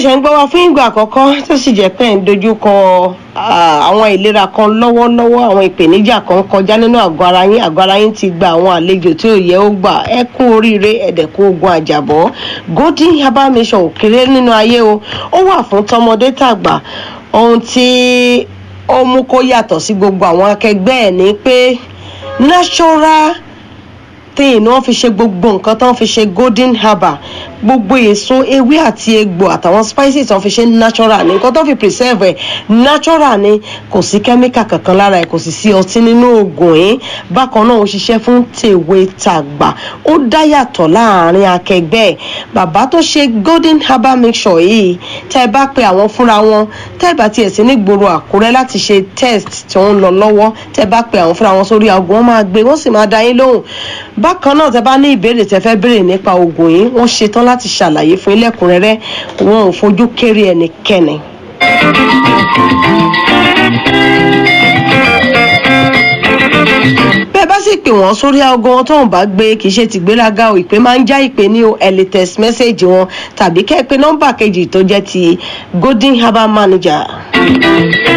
ṣẹ̀ṣẹ̀ ń gbọ́ wa fún ìgbà àkọ́kọ́ tó sì jẹ́ pé ń dojú kọ àwọn ìlera kan lọ́wọ́lọ́wọ́ àwọn ìpèníjà kan kọjá nínú àgọ́ ara yín àgọ́ ara yín ti gba àwọn àlejò tí ò yẹ ó gbà ẹ kú oríire ẹ̀dẹ̀kú ogun àjàbọ́ golden herbal mission ò kéré nínú ayé o ó wà fún tọmọdé tàgbà ohun tí ó mú kó yàtọ̀ sí gbogbo àwọn akẹgbẹ́ ẹ̀ ní pé natural thing ni wọ́n fi ṣe gbogbo nǹkan tó ń fi ṣe golden herbal gbogbo èso ewé àti egbò àtàwọn spices tó ń fi ṣe natural ni nǹkan tó fi preserve ẹ̀ natural ni kò sí chemical kankan lára ẹ̀ kò sì sí ọtí nínú oògùn yìí bákan náà ó ṣiṣẹ́ fún tèwe tàgbà ó dá yàtọ̀ láàrin akẹgbẹ́ ẹ̀ bàbá tó ṣe golden herbal mixture yìí tẹ́ ẹ bá pe àwọn fúnra wọn tẹ́ ẹ bá tiẹ̀ sí ní gbòòrò àkúrẹ́ láti ṣe test tí wọ́n ń lọ lọ́wọ́ tẹ́ ẹ bá pe àwọn fúnra wọn sórí aago wọn máa gbé wọ́n sì máa dá yín lóhùn bákan náà tẹ́ bá ní ìbéèrè tẹ́ fẹ́ béèrè nípa oògùn yìí wọ́n ṣetán láti ṣàlàyé fún ilẹ̀kùnrẹ́rẹ́ wọn ò fojú kéré ẹnikẹ́ni. bẹ́ẹ̀ bá sì pè wọ́n sórí aago wọn tóun bá gbé kì í ṣe tìgbéraga o ìpè máa ń já ìpè ní o ẹ lè text message wọn tàbí kẹ́ ẹ pé nọ́mbà kejì tó jẹ́ ti golden herbal manager.